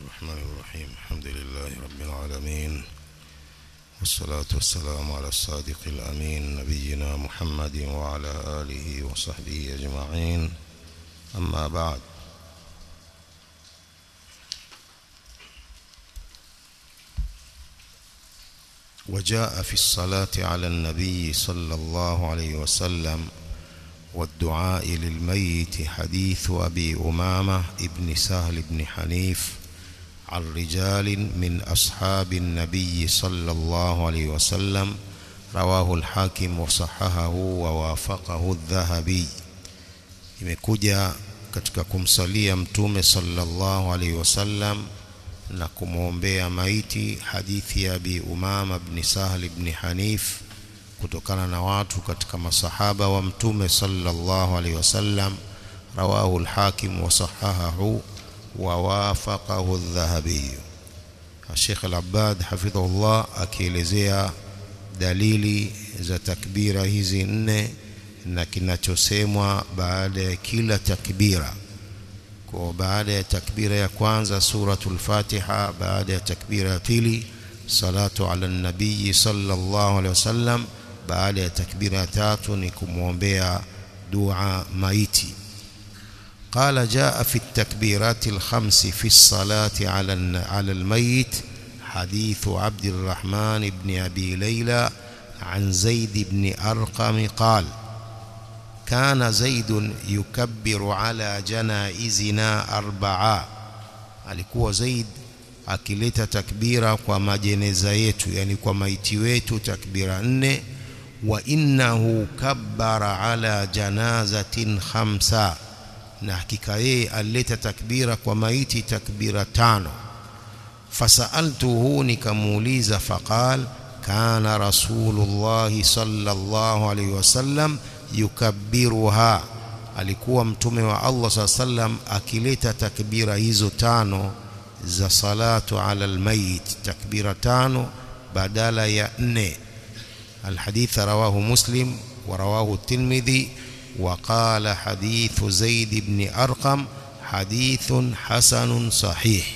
الرحمن الرحيم الحمد لله رب العالمين والصلاة والسلام على الصادق الأمين نبينا محمد وعلى آله وصحبه أجمعين أما بعد وجاء في الصلاة على النبي صلى الله عليه وسلم والدعاء للميت حديث أبي أمامة ابن سهل بن حنيف عن رجال من أصحاب النبي صلى الله عليه وسلم رواه الحاكم وصححه ووافقه الذهبي imekuja katika kumsalia mtume sallallahu alaihi wasallam na kumwombea maiti hadithi ya Abi Umama ibn Sahl ibn Hanif kutokana na watu katika masahaba wa mtume sallallahu alaihi wasallam rawahu al-Hakim wa sahahahu wa wafaqahu adh-Dhahabi Sheikh al-Abbad hafidhahullah akielezea dalili za takbira hizi nne na kinachosemwa baada ya kila takbira kwa baada ya takbira ya kwanza suratul Fatiha baada ya takbira ya pili salatu ala nabii sallallahu alaihi wasallam baada ya takbira ya tatu ni kumwombea dua maiti قال جاء في التكبيرات الخمس في الصلاة على على الميت حديث عبد الرحمن بن أبي ليلى عن زيد بن أرقم قال كان زيد يكبر على جنائزنا أربعة alikuwa Zaid akileta takbira kwa majeneza yetu yani kwa maiti wetu takbira nne wa innahu kabbara ala janazatin khamsa na hakika yeye alileta takbira kwa maiti takbira tano fasaltuhu nikamuuliza faqal kana rasulullah sallallahu alaihi wasallam yukabbiruha alikuwa mtume wa Allah sallam akileta takbira hizo tano za salatu ala almayit takbira tano badala ya nne الحديث رواه مسلم ورواه الترمذي وقال حديث زيد بن أرقم حديث حسن صحيح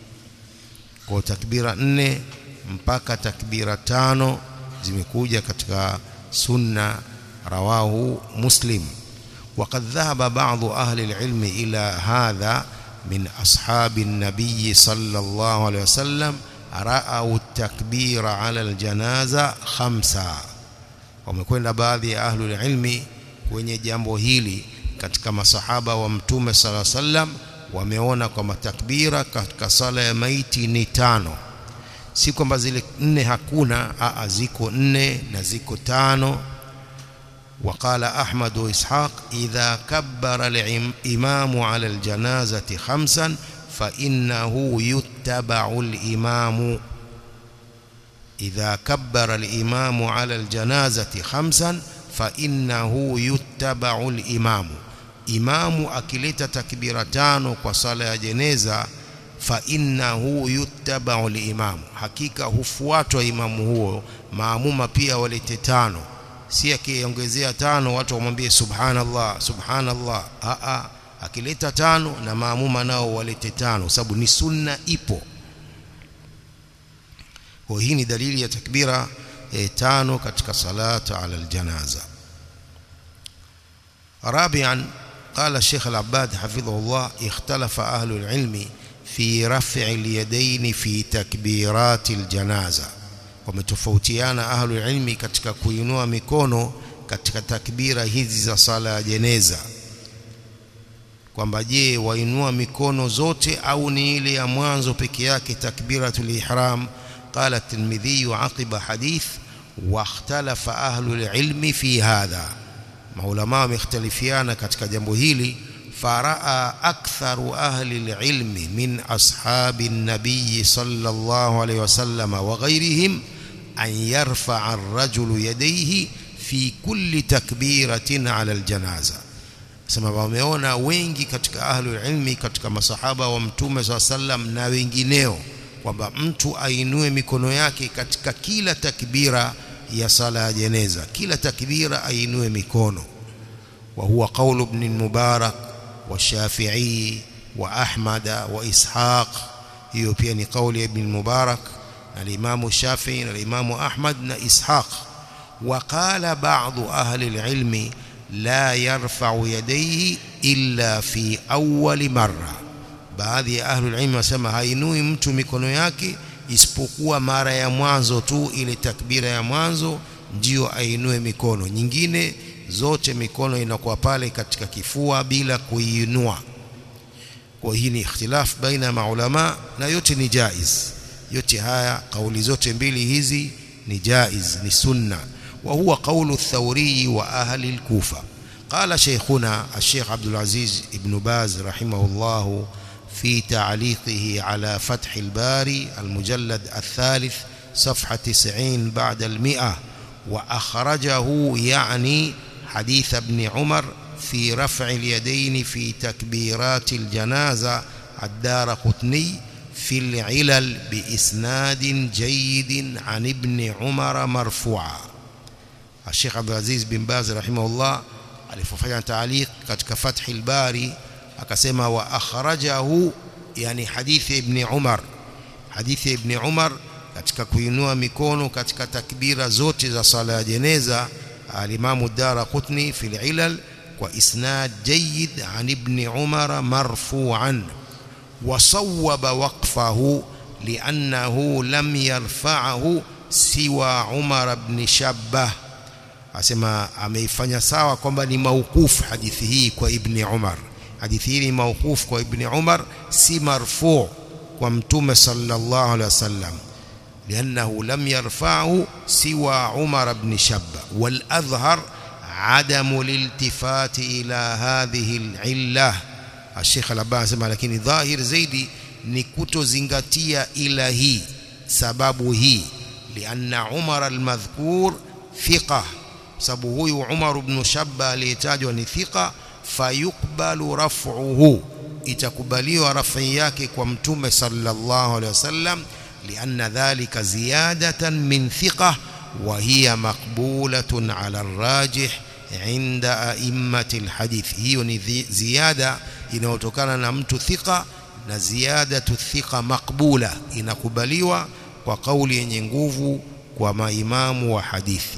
kwa takbira nne mpaka takbira tano zimekuja katika sunna rawahu muslim وقد ذهب بعض أهل العلم إلى هذا من أصحاب النبي صلى الله عليه وسلم رأوا التكبير على الجنازة خمسة wamekwenda baadhi ya ahlul ilmi kwenye jambo hili katika masahaba wa mtume sala sallam wameona kwamba takbira katika sala ya maiti ni tano si kwamba zile nne hakuna aa ziko nne na ziko tano وقال أحمد وإسحاق إذا كبر الإمام على الجنازة خمسا فإنه يتبع الإمام إذا كبر الإمام على الجنازة خمسا فإنه يتبع الإمام إمام أكلت تكبيرتان وصلاة جنازة فإنه يتبع الإمام حقيقة hufuatwa imamu huo maamuma pia walete tano si akiongezea tano watu wamwambie subhanallah subhanallah a a akileta tano na maamuma nao walete tano sababu ni sunna ipo kwa hii ni dalili ya takbira e, tano katika salatu ala aljanaza رابعا قال الشيخ العباد حفظه الله اختلف أهل العلم في رفع اليدين في تكبيرات الجنازة wametofautiana ahlu ilmi katika kuinua mikono katika takbira hizi za sala ya jeneza kwamba je wainua mikono zote au ni ile ya mwanzo peke yake takbiratul ihram قال الترمذي عقب حديث واختلف أهل العلم في هذا maulama wamekhtalifiana katika jambo hili faraa aktharu ahli alilmi min ashabi nabiy sallallahu alayhi wasallam wa ghayrihim an yarfa'a ar-rajulu yadayhi fi kulli takbiratin ala aljanaza sema wameona wengi katika ahli ilmi katika masahaba wa mtume sallam na wengineo kwamba mtu ainue mikono yake katika kila takbira ya sala ya jeneza kila takbira ainue mikono wa huwa qaulu ibn mubarak wa shafi'i wa ahmad wa ishaq hiyo pia ni kauli ya ibn Mubarak na al-Imam Shafi'i na al-Imam Ahmad na Ishaq وقال بعض أهل العلم لا يرفع يديه إلا في أول مرة baadhi ya ahlul ilmi wasema hainui mtu mikono yake isipokuwa mara ya mwanzo tu ile takbira ya mwanzo ndio ainue mikono nyingine zote mikono inakuwa pale katika kifua bila kuiinua kwa hii ni ikhtilaf baina ya maulama na yote ni jaiz yote haya kauli zote mbili hizi ni jaiz ni sunna wa huwa qawlu ath-thawri wa ahli al-kufa قال شيخنا الشيخ عبد العزيز ابن باز رحمه الله في تعليقه على فتح الباري المجلد الثالث صفحة 90 بعد المئة وأخرجه يعني حديث ابن عمر في رفع اليدين في تكبيرات الجنازة الدار قطني في العلل بإسناد جيد عن ابن عمر مرفوعا الشيخ عبد العزيز بن باز رحمه الله alifanya taaliq katika Fathi al-Bari akasema wa akhrajahu yani hadithi ibn Umar hadithi ibn Umar katika kuinua mikono katika takbira zote za sala ya jeneza al-Imam ad-Darqutni fi al-Ilal kwa isnad jayyid an ibn Umar marfu'an wa sawwaba waqfahu li'annahu lam yarfa'ahu siwa Umar ibn Shabbah asema ameifanya sawa kwamba ni maukufu hadithi hii kwa ibn Umar hadithi hii ni maukufu kwa ibn Umar si marfu kwa mtume sallallahu alaihi wasallam لأنه لم يرفعه سوى عمر بن شبة والأظهر عدم الالتفات إلى هذه العلة الشيخ الأبان سمع لكن ظاهر زيدي نكتو زنغتية إلى هي سبب هي لأن عمر المذكور ثقة sababu huyu Umar ibn Shabba aliyetajwa ni thika fayukbalu raf'uhu itakubaliwa rafi yake kwa mtume sallallahu alaihi wasallam lianna dhalika ziyadatan min thiqa wa hiya maqbulatun ala arrajih inda a'immati alhadith hiyo ni ziada inayotokana na mtu thika na ziyadatu thika maqbula inakubaliwa kwa kauli yenye nguvu kwa maimamu wa hadithi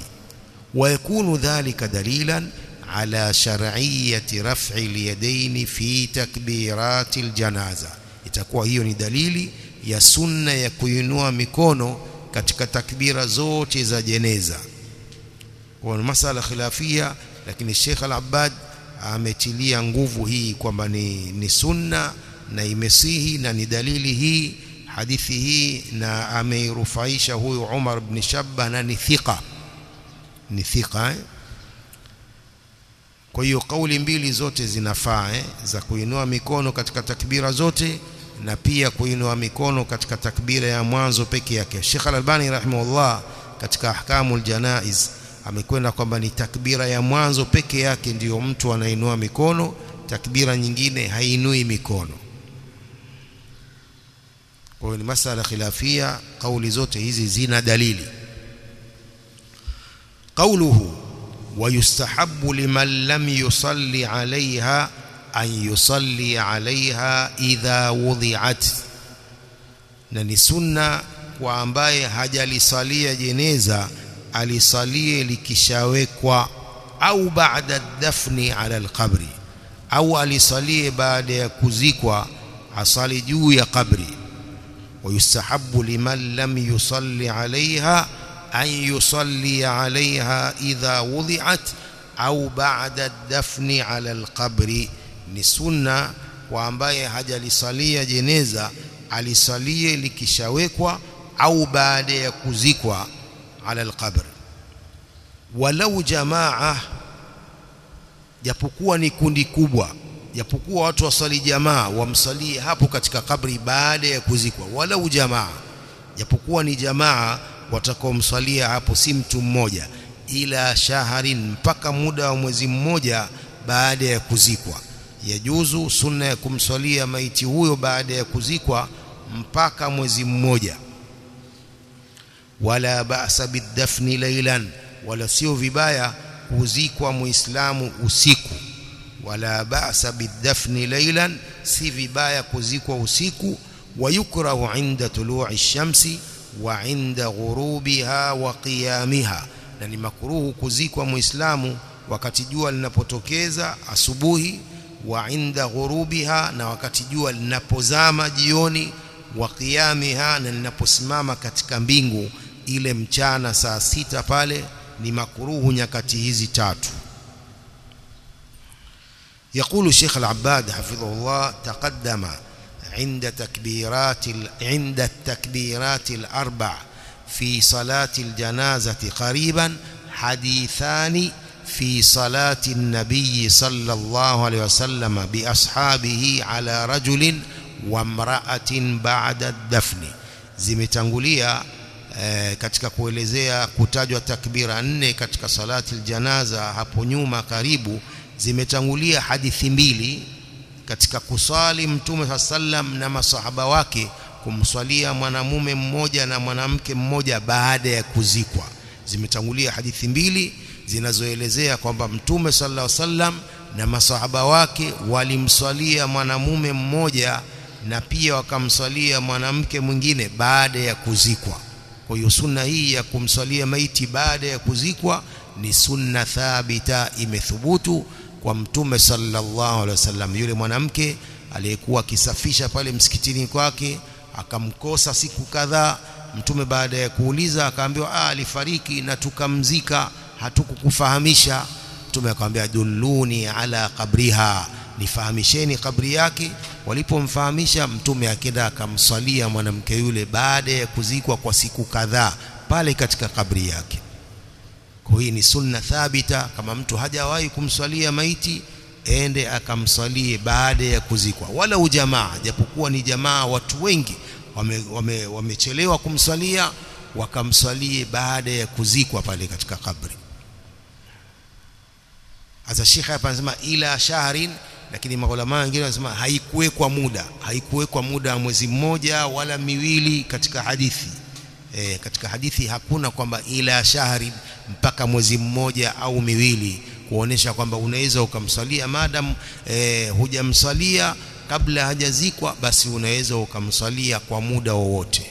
ويكون ذلك دليلا على شرعية رفع اليدين في تكبيرات الجنازة itakuwa hiyo ni dalili ya sunna ya kuinua mikono katika takbira zote za jeneza kwa masala khilafia lakini Sheikh Al-Abbad ametilia nguvu hii kwamba ni, ni sunna na imesihi na ni dalili hii hadithi hii na ameirufaisha huyu Umar ibn Shabba na ni thika ni thika eh? kwa hiyo kauli mbili zote zinafaa eh? za kuinua mikono katika takbira zote na pia kuinua mikono katika takbira ya mwanzo peke yake Sheikh Al-Albani rahimahullah katika ahkamul janaiz amekwenda kwamba ni takbira ya mwanzo peke yake ndiyo mtu anainua mikono takbira nyingine hainui mikono kwa hiyo ni masala khilafia kauli zote hizi zina dalili قوله ويستحب لمن لم يصلي عليها أن يصلي عليها إذا وضعت na ni sunna kwa ambaye hajalisalia jeneza alisalie likishawekwa au baada dafni ala alqabri au alisalie baada ya kuzikwa asali juu ya kabri wayustahabu liman lam yusalli alaiha أن يصلي عليها إذا وضعت أو بعد الدفن على القبر ni sunna kwa ambaye hajalisalia jeneza alisalie likishawekwa au baada ya kuzikwa ala alqabr walau jamaa japokuwa ni kundi kubwa japokuwa watu wasali jamaa wamsalie hapo katika kabri baada ya kuzikwa walau jamaa japokuwa ni jamaa watakaomswalia hapo si mtu mmoja ila shaharin mpaka muda wa mwezi mmoja baada ya kuzikwa yajuzu sunna ya kumswalia maiti huyo baada ya kuzikwa mpaka mwezi mmoja wala ba'sa bidafni laylan wala sio vibaya kuzikwa muislamu usiku wala ba'sa bidafni laylan si vibaya kuzikwa usiku ويكره عند طلوع الشمس وعند غروبها وقيامها na ni makruhu kuzikwa muislamu wakati jua linapotokeza asubuhi wa inda ghurubiha na wakati jua linapozama jioni wa qiyamiha na linaposimama katika mbingu ile mchana saa sita pale ni makruhu nyakati hizi tatu يقول الشيخ العباد حفظه الله تقدم عند تكبيرات عند التكبيرات الأربع في صلاة الجنازة قريبا حديثان في صلاة النبي صلى الله عليه وسلم بأصحابه على رجل وامرأة بعد الدفن zimetangulia eh, katika kuelezea kutajwa takbira nne katika salati aljanaza hapo nyuma karibu zimetangulia hadithi mbili katika kusali mtume sallam na masahaba wake kumswalia mwanamume mmoja na mwanamke mmoja baada ya kuzikwa zimetangulia hadithi mbili zinazoelezea kwamba mtume sallallahu alaihi wasallam na masahaba wake walimswalia mwanamume mmoja na pia wakamswalia mwanamke mwingine baada ya kuzikwa kwa hiyo sunna hii ya kumswalia maiti baada ya kuzikwa ni sunna thabita imethubutu kwa mtume sallallahu alaihi wasallam yule mwanamke aliyekuwa akisafisha pale msikitini kwake akamkosa siku kadhaa mtume baada ya kuuliza akaambiwa ah alifariki na tukamzika hatukukufahamisha mtume akamwambia dulluni ala qabriha nifahamisheni kabri yake walipomfahamisha mtume akenda akamswalia mwanamke yule baada ya kuzikwa kwa siku kadhaa pale katika kabri yake kwa hii ni sunna thabita kama mtu hajawahi kumswalia maiti ende akamswalie baada ya kuzikwa wala ujamaa japokuwa ni jamaa watu wengi wamechelewa wame, wame kumswalia wakamswalie baada ya kuzikwa pale katika kabri Asa Sheikh hapa anasema ila shahrin lakini maulama wengine wanasema haikuwekwa muda haikuwekwa muda wa mwezi mmoja wala miwili katika hadithi e, katika hadithi hakuna kwamba ila shahri mpaka mwezi mmoja au miwili kuonesha kwamba unaweza ukamsalia madam e, hujamsalia kabla hajazikwa basi unaweza ukamsalia kwa muda wowote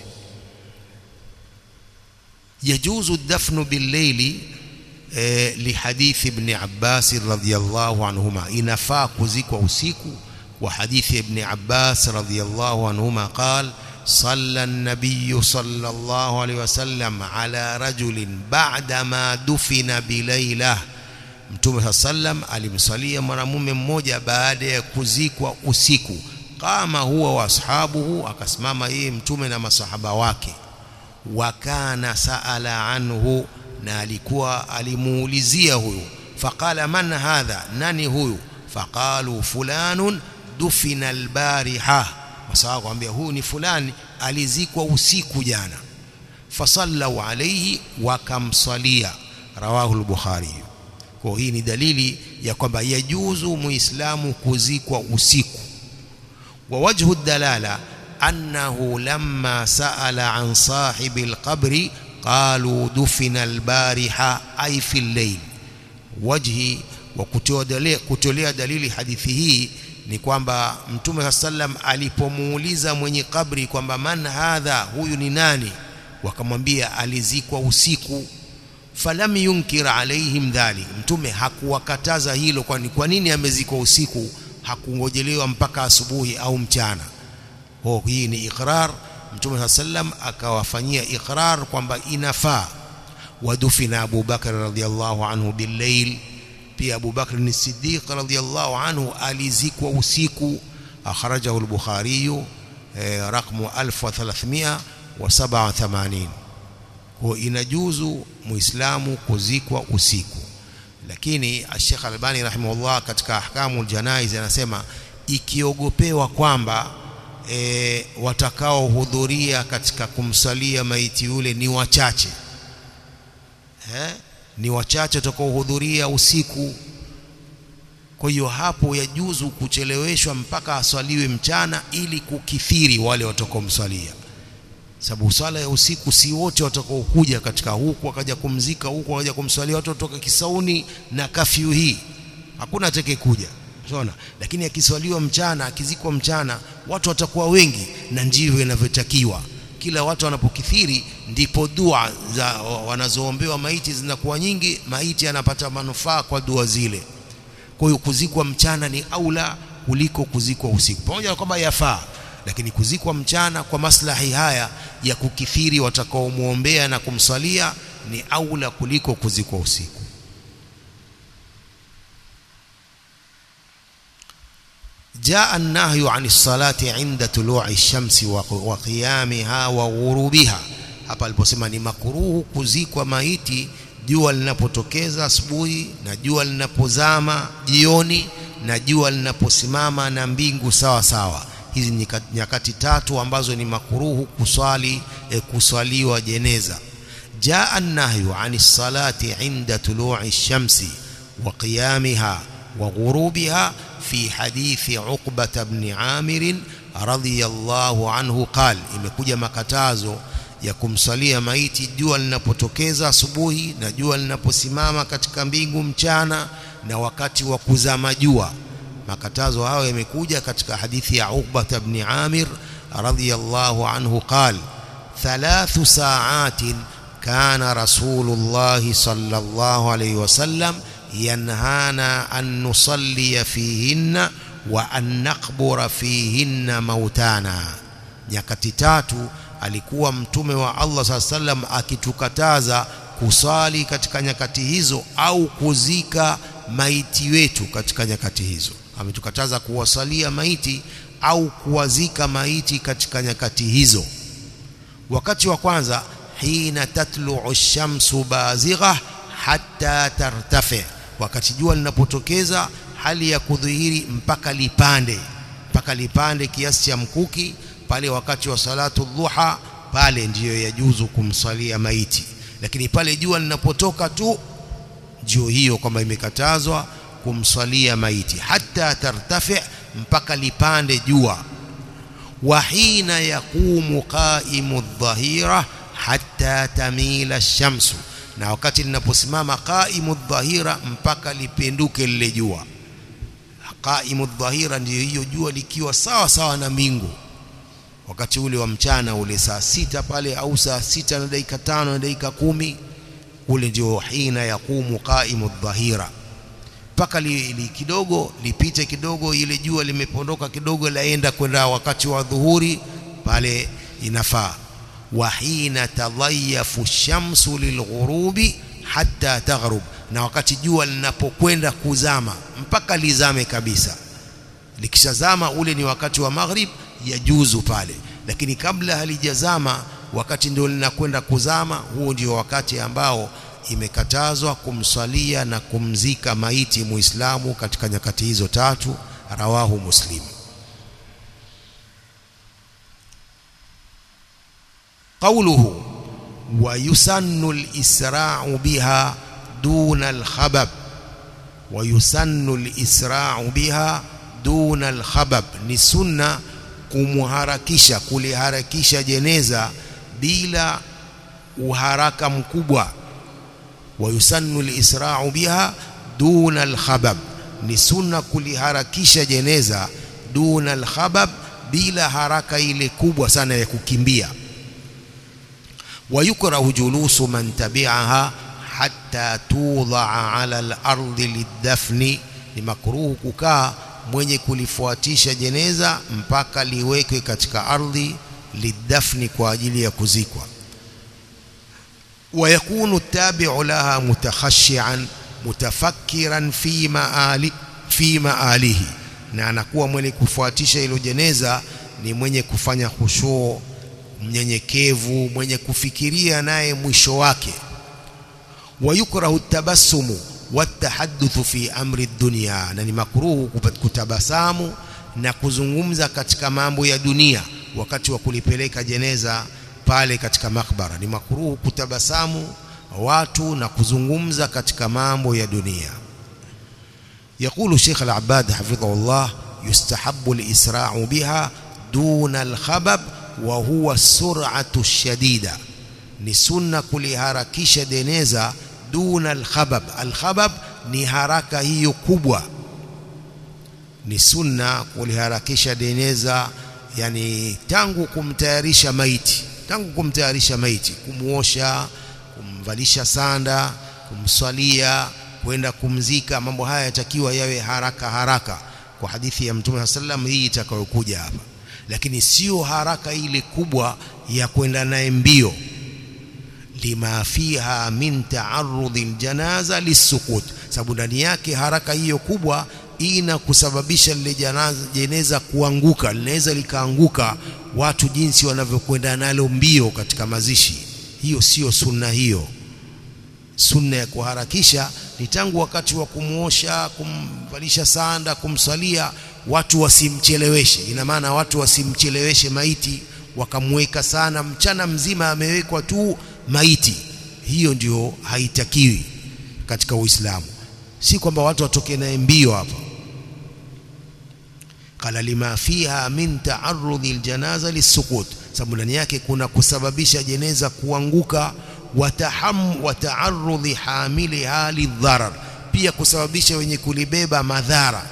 yajuzu dafnu billayli eh, lihadithi ibn Abbas radhiyallahu anhuma inafaa kuzikwa usiku wa hadithi ibn Abbas radhiyallahu anhuma قال صلى النبي صلى الله عليه وسلم على رجل بعدما دفن بليله Mtume sallam alimsalia mwanamume mmoja baada ya kuzikwa usiku kama huwa wa ashabuhu akasimama yeye mtume na masahaba wake wakana saala anhu na alikuwa alimuulizia huyu faqala man hadha nani huyu faqalu fulanun dufina albariha masahaba akamwambia huyu ni fulani alizikwa usiku jana fasallu alayhi wakamsalia rawahu al-bukhari kwa hii ni dalili ya kwamba yajuzu muislamu kuzikwa usiku wa wajhu dalala annahu lamma saala an sahibi alqabri qalu dufina albariha ay fi al-layl wajhi wa kutolea dalili hadithi hii ni kwamba mtume sallam alipomuuliza mwenye kabri kwamba man hadha huyu ni nani wakamwambia alizikwa usiku falam yunkir alaihim dhalik mtume hakuwakataza hilo kwani kwa nini amezikwa usiku hakungojelewa mpaka asubuhi au mchana ho hii ni iqrar mtume sallam akawafanyia iqrar kwamba inafaa wadufina Abu Bakar radhiyallahu anhu billayl pia Abu Bakr ni Siddiq radhiyallahu anhu alizikwa usiku akhrajahu al-Bukhari eh, rakmu 1387 kwa inajuzu muislamu kuzikwa usiku lakini Sheikh Albani rahimahullah katika ahkamu janaiz anasema ikiogopewa kwamba e, watakaohudhuria katika kumsalia maiti yule ni wachache eh? ni wachache watakaohudhuria usiku kwa hiyo hapo yajuzu kucheleweshwa mpaka aswaliwe mchana ili kukithiri wale watakaomswalia sababu swala ya usiku si wote watakaokuja katika huku wakaja kumzika huku wakaja kumswalia watu kutoka Kisauni na kafyu hii hakuna atakayekuja unaona lakini akiswaliwa mchana akizikwa mchana watu watakuwa wengi na ndivyo inavyotakiwa kila watu wanapokithiri ndipo dua za wanazoombewa maiti zinakuwa nyingi maiti anapata manufaa kwa dua zile kwa hiyo kuzikwa mchana ni aula kuliko kuzikwa usiku pamoja na kwamba yafaa lakini kuzikwa mchana kwa maslahi haya ya kukithiri watakaomwombea na kumswalia ni aula kuliko kuzikwa usiku جاء النهي عن الصلاة عند طلوع الشمس وقيامها وغروبها hapa aliposema ni makuruhu kuzikwa maiti jua linapotokeza asubuhi na jua linapozama jioni na jua linaposimama na mbingu sawa sawa hizi ni nyakati tatu ambazo ni makuruhu kuswali e, kuswaliwa jeneza jaa an-nahyu 'ani salati 'inda tulu'i ash-shamsi wa qiyamiha wa ghurubiha fi hadithi Uqbah ibn Amir radhiyallahu anhu qal imekuja makatazo ya kumsalia maiti jua linapotokeza asubuhi na jua linaposimama katika mbingu mchana na wakati wa kuzama jua makatazo hayo yamekuja katika hadithi ya Uqbah ibn Amir radhiyallahu anhu qal thalathu sa'atin kana rasulullah sallallahu alayhi wasallam yanhana an nusalli fihinna wa an naqbura fihinna mautana nyakati tatu alikuwa mtume wa Allah saa sallam akitukataza kusali katika nyakati hizo au kuzika maiti wetu katika nyakati hizo ametukataza kuwasalia maiti au kuwazika maiti katika nyakati hizo wakati wa kwanza hina tatlu'u shamsu bazigha hatta tartafi wakati jua linapotokeza hali ya kudhihiri mpaka lipande mpaka lipande kiasi cha mkuki pale wakati wa salatu dhuha pale ndiyo yajuzu kumsalia maiti lakini pale jua linapotoka tu ndio hiyo kwamba imekatazwa kumsalia maiti hata tartafi mpaka lipande jua wa hina yaqumu qaimu dhahira hatta tamila shamsu na wakati linaposimama qaimu dhahira mpaka lipinduke lile jua qaimu dhahira ndiyo hiyo jua likiwa sawa sawa na mbingu wakati ule wa mchana ule saa sita pale au saa sita na dakika tano na dakika kumi ule ndio hina yaqumu qaimu dhahira mpaka li, li kidogo lipite kidogo ile jua limepondoka kidogo laenda kwenda wakati wa dhuhuri pale inafaa wa hina tadhayafu shamsu lilghurubi hatta taghrub na wakati jua linapokwenda kuzama mpaka lizame kabisa likishazama ule ni wakati wa maghrib yajuzu pale lakini kabla halijazama wakati ndio linakwenda kuzama huo ndio wakati ambao imekatazwa kumswalia na kumzika maiti muislamu katika nyakati hizo tatu rawahu muslim قوله ويسن الإسراع بها دون الخبب ويسن الإسراع بها دون الخبب ni sunna kumharakisha kuliharakisha jeneza bila uharaka mkubwa wayusannu alisra'u biha duna alkhabab ni sunna kuliharakisha jeneza duna alkhabab bila haraka ile kubwa sana ya kukimbia ويكره جلوس من تبعها حتى توضع على الأرض للدفن ni makruhu kukaa mwenye kulifuatisha jeneza mpaka liwekwe katika ardhi lidafni kwa ajili ya kuzikwa ويكون التابع لها متخشعا متفكرا في مآل في مآله na anakuwa mwenye kufuatisha hilo jeneza ni mwenye kufanya khushuu mnyenyekevu mwenye kufikiria naye mwisho wake wayukrahu tabassumu watahaddathu fi amri dunya na ni makruhu kutabasamu na kuzungumza katika mambo ya dunia wakati wa kulipeleka jeneza pale katika makbara ni makruhu kutabasamu watu na kuzungumza katika mambo ya dunia يقول الشيخ العباد حفظه الله يستحب الإسراع بها دون الخبب وهو السرعة الشديدة ni sunna kuliharakisha jeneza duna alkhabab alkhabab ni haraka hiyo kubwa ni sunna kuliharakisha jeneza yani tangu kumtayarisha maiti tangu kumtayarisha maiti kumuosha kumvalisha sanda kumswalia kwenda kumzika mambo haya yatakiwa yawe haraka haraka kwa hadithi ya mtume sallam hii itakayokuja hapa lakini sio haraka ile kubwa ya kwenda naye mbio lima fiha min taarudhi aljanaza lisukut sababu ndani yake haraka hiyo kubwa ina kusababisha lile jeneza kuanguka linaweza likaanguka watu jinsi wanavyokwenda nalo mbio katika mazishi hiyo sio sunna hiyo sunna ya kuharakisha ni tangu wakati wa kumuosha kumvalisha sanda kumsalia watu wasimcheleweshe ina maana watu wasimcheleweshe maiti wakamweka sana mchana mzima amewekwa tu maiti hiyo ndio haitakiwi katika Uislamu si kwamba watu watoke naye mbio hapa qala lima fiha min ta'arrudhi aljanaza lisukut sababu ndani yake kuna kusababisha jeneza kuanguka wataham wa ta'arrudhi hamiliha lidharar pia kusababisha wenye kulibeba madhara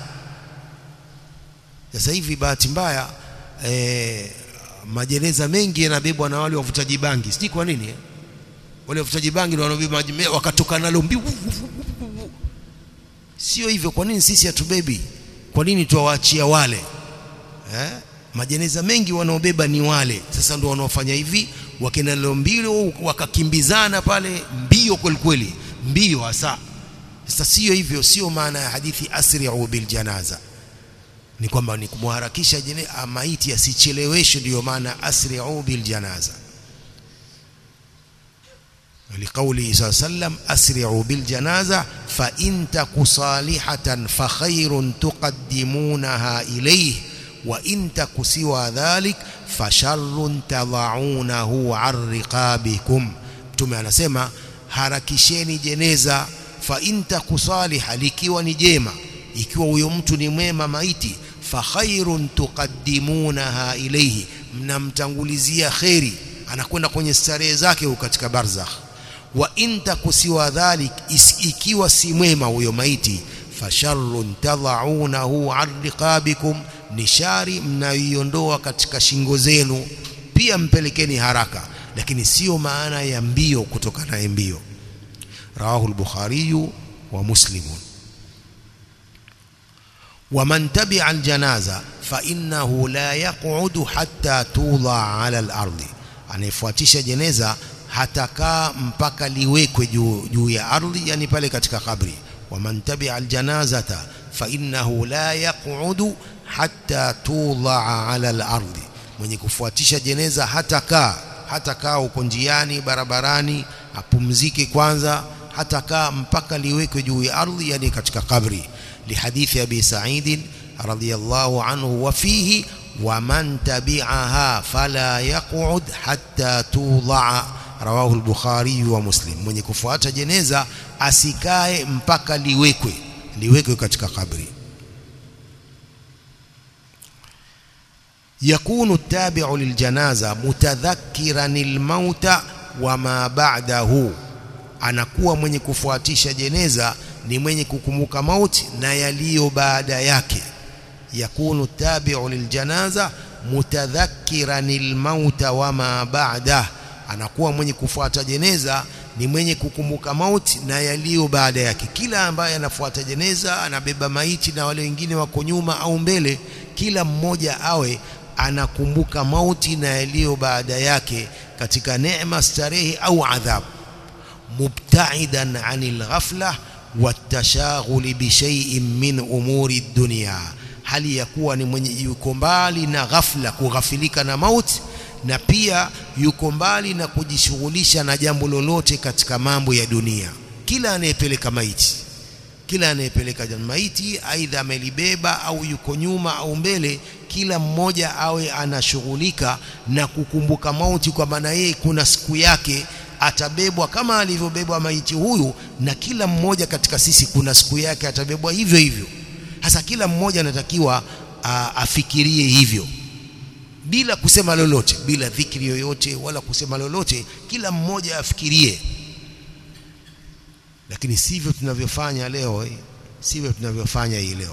sasa hivi bahati mbaya eh, majeneza mengi yanabebwa na wale wavutaji bangi sijui kwa nini eh? wale wavutaji bangi ndio wanabeba wakatoka nalo mbiu sio hivyo kwa nini sisi hatubebi kwa nini tuwaachia wale eh? majeneza mengi wanaobeba ni wale sasa ndio wanaofanya hivi wakenda leo mbio wakakimbizana pale mbio kweli kweli mbio hasa sasa sio hivyo sio maana ya hadithi asri'u bil janaza ni kwamba ni kumharakisha maiti asicheleweshwe ndio maana asri'u bil janaza لقوله صلى الله عليه وسلم أسرعوا بالجنازة فإن تك صالحة فخير تقدمونها إليه وإن تك سوى ذلك فشر تضعونه عن رقابكم mtume anasema harakisheni jeneza fa in taku saliha likiwa ni jema ikiwa huyo mtu ni mwema maiti fa khairun tuqaddimunaha ilayhi mnamtangulizia khairi anakwenda kwenye starehe zake huko katika barzakh wa in takusiwa dhalik ikiwa si mwema huyo maiti fasharrun tadhaunahu an riqabikum ni shari mnaiondoa katika shingo zenu pia mpelekeni haraka lakini sio maana ya mbio kutoka naye mbio rawahu al-bukhari wa muslimun ومن تبع الجنازة فإنه لا يقعد حتى توضع على الأرض anayefuatisha jeneza hatakaa mpaka liwekwe juu juu ya ardhi yani pale katika kabri waman tabi'a aljanazata fa innahu la yaq'udu hatta tudha'a 'ala al-ardi mwenye kufuatisha jeneza hatakaa hatakaa huko njiani barabarani apumzike kwanza hatakaa mpaka liwekwe juu ya ardhi yani katika kabri lihadithi abi sa'id radhiyallahu anhu wa fihi ومن تبعها فلا يقعد حتى توضع رواه البخاري ومسلم mwenye kufuata jeneza asikae mpaka liwekwe liwekwe katika kabri يكون التابع للجنازه متذكرا الموت وما بعده anakuwa mwenye kufuatisha jeneza ni mwenye kukumbuka mauti na yaliyo baada yake يكون التابع للجنازة متذكرا الموت وما بعده anakuwa mwenye kufuata jeneza ni mwenye kukumbuka mauti na yaliyo baada yake kila ambaye anafuata jeneza anabeba maiti na wale wengine wako nyuma au mbele kila mmoja awe anakumbuka mauti na yaliyo baada yake katika neema starehe au adhabu mubtaidan anil ghafla watashaghuli bishai'in min umuri dunya hali ya kuwa ni mwenye yuko mbali na ghafla kughafilika na mauti na pia yuko mbali na kujishughulisha na jambo lolote katika mambo ya dunia kila anayepeleka maiti kila anayepeleka maiti aidha amelibeba au yuko nyuma au mbele kila mmoja awe anashughulika na kukumbuka mauti kwa maana yeye kuna siku yake atabebwa kama alivyobebwa maiti huyu na kila mmoja katika sisi kuna siku yake atabebwa hivyo hivyo hasa kila mmoja anatakiwa afikirie hivyo bila kusema lolote bila dhikri yoyote wala kusema lolote kila mmoja afikirie lakini sivyo tunavyofanya leo eh? sivyo tunavyofanya hii leo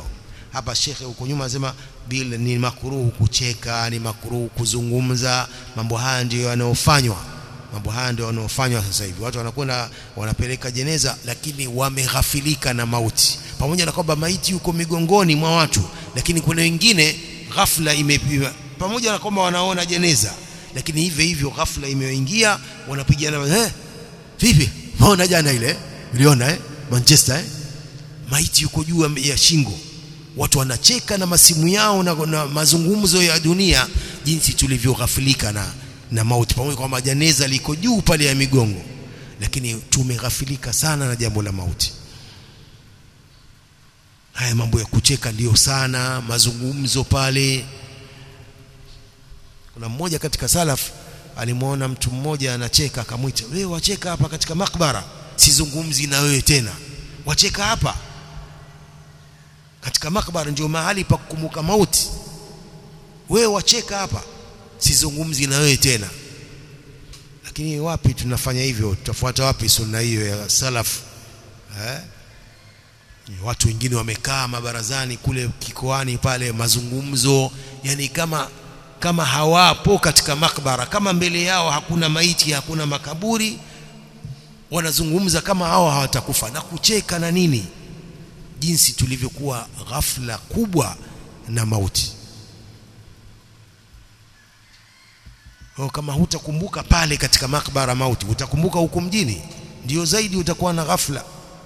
hapa shekhe huko nyuma anasema bila ni makruhu kucheka ni makruhu kuzungumza mambo haya ndiyo yanayofanywa mambo haya ndio yanayofanywa sasa hivi watu wanakwenda wanapeleka jeneza lakini wameghafilika na mauti pamoja na kwamba maiti yuko migongoni mwa watu lakini kuna wengine ghafla imepiwa pamoja na kwamba wanaona jeneza lakini hivyo hivyo ghafla imeingia wanapigana eh vipi maona jana ile uliona eh Manchester eh maiti yuko juu ya shingo watu wanacheka na masimu yao na, na mazungumzo ya dunia jinsi tulivyoghafilika na na mauti pamoja kwamba janeza liko juu pale ya migongo lakini tumeghafilika sana na jambo la mauti haya mambo ya kucheka ndiyo sana mazungumzo pale kuna mmoja katika salaf alimwona mtu mmoja anacheka akamwita wewe wacheka hapa katika makbara sizungumzi na wewe tena wacheka hapa katika makbara ndio mahali pa kukumbuka mauti wewe wacheka hapa sizungumzi na wewe tena lakini wapi tunafanya hivyo tutafuata wapi sunna hiyo ya salaf eh watu wengine wamekaa mabarazani kule kikoani pale mazungumzo yani kama kama hawapo katika makbara kama mbele yao hakuna maiti hakuna makaburi wanazungumza kama hao hawatakufa na kucheka na nini jinsi tulivyokuwa ghafla kubwa na mauti o, kama hutakumbuka pale katika makbara mauti utakumbuka huko mjini ndio zaidi utakuwa na ghafla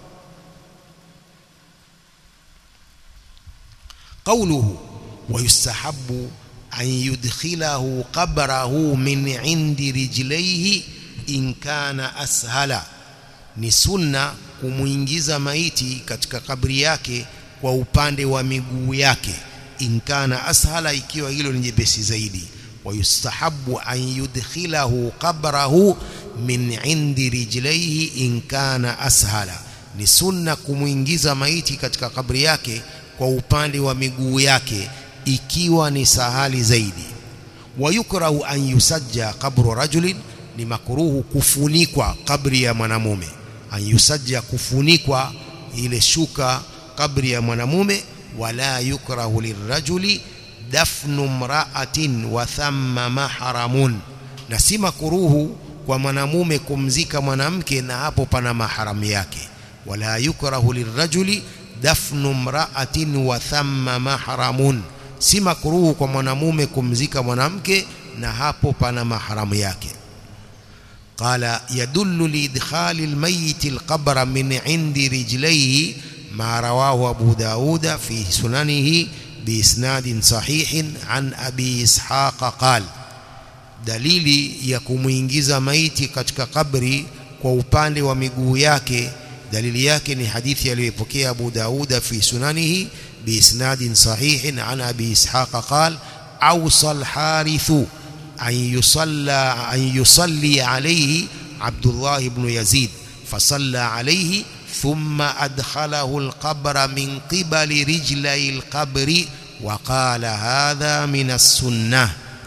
قوله ويستحب أن يدخله قبره من عند رجليه إن كان أسهل ni sunna kumuingiza maiti katika kabri yake kwa upande wa miguu yake inkana ashala ikiwa hilo ni jepesi zaidi wayustahabu an yudkhilahu qabrahu min indi rijlaihi in kana ashala ni sunna kumuingiza maiti katika kabri yake kwa upande wa miguu yake ikiwa ni sahali zaidi wayukrahu an yusajja qabru rajulin ni makruhu kufunikwa kabri ya mwanamume an yusajja kufunikwa ile shuka kabri ya mwanamume wala yukrahu lirrajuli dafnu mra'atin wa thamma mahramun na si makruhu kwa mwanamume kumzika mwanamke na hapo pana maharamu yake wala yukrahu lirrajuli dafnu mra'atin wa thamma mahramun si makruhu kwa mwanamume kumzika mwanamke na hapo pana maharamu yake قال يدل لإدخال الميت القبر من عند رجليه ما رواه أبو داود في سننه بإسناد صحيح عن أبي إسحاق قال dalili ya kumuingiza maiti katika kabri kwa upande wa miguu yake dalili yake ni hadithi aliyopokea Abu Dauda fi sunanihi biisnadin sahihin an Abi Ishaq qal awsa al-harithu an yusalla an yusalli alayhi Abdullah ibn Yazid fasalla alayhi thumma adkhalahu al-qabra min qibali rijlai al-qabri wa qala hadha min as-sunnah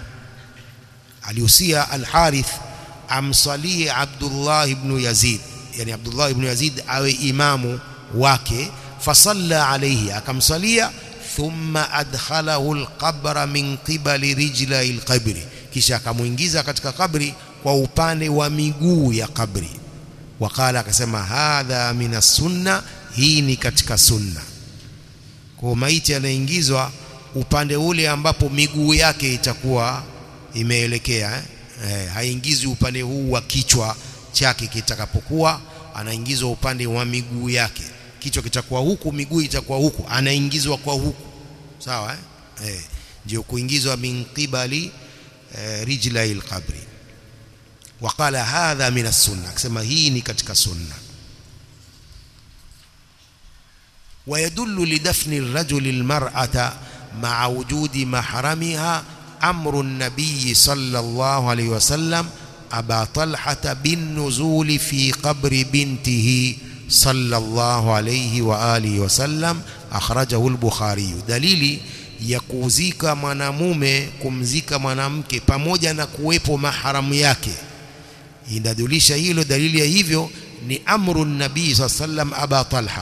alihusia al-Harith amsalie Abdullah ibn Yazid yani Abdullah ibn Yazid awe imamu wake fasalla alayhi akamsalia thumma adkhalahu alqabra min qibali rijlai alqabri kisha akamuingiza katika kabri kwa upande wa miguu ya kabri wakala akasema hadha min sunna hii ni katika sunna kwa maiti anaingizwa upande ule ambapo miguu yake itakuwa imeelekea eh? Eh, haingizwi upande huu wa kichwa chake kitakapokuwa anaingizwa upande wa miguu yake kichwa kitakuwa huku miguu itakuwa huku anaingizwa kwa huku sawa eh, eh ndio kuingizwa min qibali eh, rijlai alqabri waqala hadha min as-sunnah akisema hii ni katika sunna ويدل لدفن الرجل المرأة مع وجود محرمها أمر النبي صلى الله عليه وسلم أبا طلحة بالنزول في قبر بنته صلى الله عليه وآله وسلم أخرجه البخاري دليل ya kuzika mwanamume kumzika mwanamke pamoja na kuwepo maharamu yake inadulisha hilo dalili ya hivyo ni amru nabii saa sallam aba talha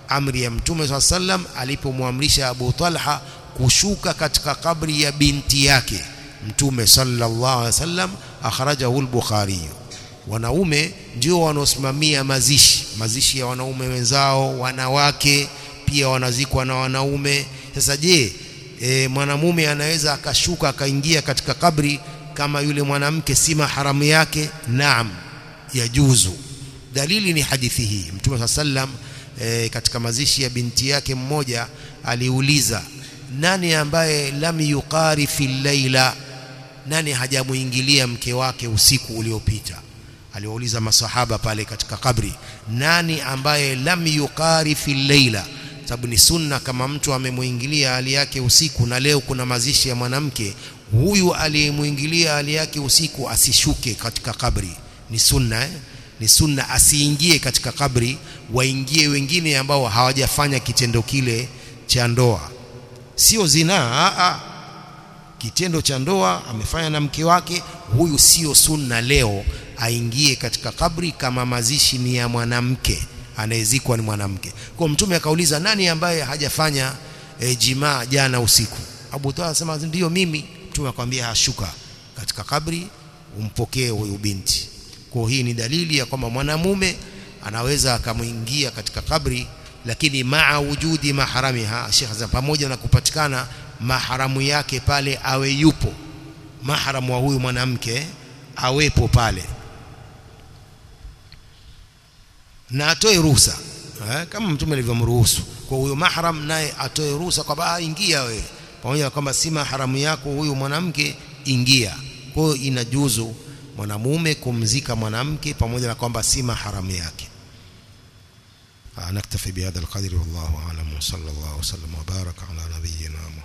amri ya mtume swalla sallam alipomwamrisha Abu Talha kushuka katika kabri ya binti yake mtume sallallahu alaihi wasallam akhrajahu al-Bukhari wanaume ndio wanaosimamia mazishi mazishi ya wanaume wenzao wanawake pia wanazikwa na wanaume sasa je e, mwanamume anaweza akashuka akaingia katika kabri kama yule mwanamke si maharamu yake naam yajuzu dalili ni hadithi hii mtume sallam e, katika mazishi ya binti yake mmoja aliuliza nani ambaye lam yuqari fil laila nani hajamuingilia mke wake usiku uliopita aliwauliza masahaba pale katika kabri nani ambaye lam yuqari fil laila sababu ni sunna kama mtu amemuingilia hali yake usiku na leo kuna mazishi ya mwanamke huyu aliyemuingilia hali yake usiku asishuke katika kabri ni sunna eh? ni sunna asiingie katika kabri waingie wengine ambao hawajafanya kitendo kile cha ndoa sio zinaa a kitendo cha ndoa amefanya na mke wake huyu sio sunna leo aingie katika kabri kama mazishi ni ya mwanamke anayezikwa ni mwanamke kwa mtume akauliza nani ambaye hajafanya e, jimaa jana usiku Abu Talha anasema ndio mimi mtume akamwambia hashuka katika kabri umpokee huyu binti kwa hii ni dalili ya kwamba mwanamume anaweza akamuingia katika kabri lakini maa wujudi maharamiha Sheikh pamoja na kupatikana maharamu yake pale awe yupo maharamu wa huyu mwanamke awepo pale na atoe ruhusa eh, kama mtume alivyomruhusu kwa huyo mahram naye atoe ruhusa kwamba ingia wewe pamoja na kwamba si maharamu yako huyu mwanamke ingia kwa hiyo inajuzu mwanamume kumzika mwanamke pamoja na kwamba si maharamu yake نكتفي بهذا القدر والله أعلم وصلى الله وسلم وبارك على نبينا